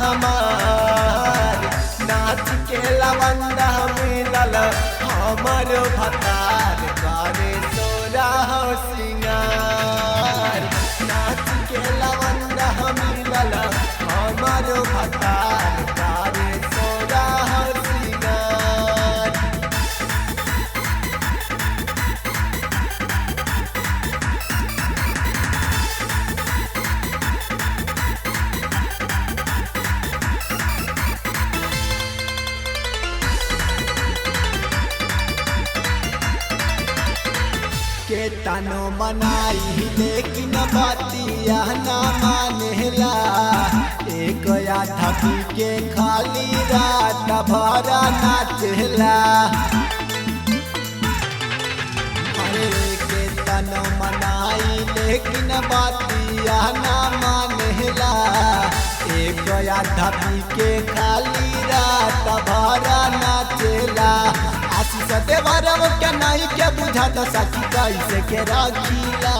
हमार नाच के लवंदा मिलल हमर भतार करे सोरा हो सिंगार नाच के लवंदा मिलल हमर भतार करे सोरा हो सिंगार के तनो मनाई लेकिन बतिया ना मानेला एक आधा पी के खाली रात भरा नाचला अरे के तनो मनाई लेकिन बतिया ना मानेला एक आधा पी के खाली रात भरा नाचला आशीष देवरव के नहीं के बुझा तो सखी कैसे के रखीला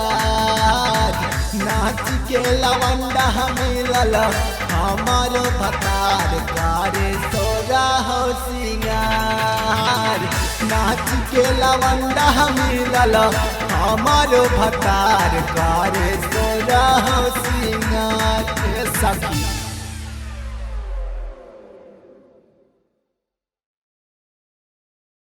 नाच के लवंडा मिलल हमार भतार कारे सोरा हो सिंगार नाच के लवंडा मिलल हमार भतार कारे सोरा हो सिंगार ए सखी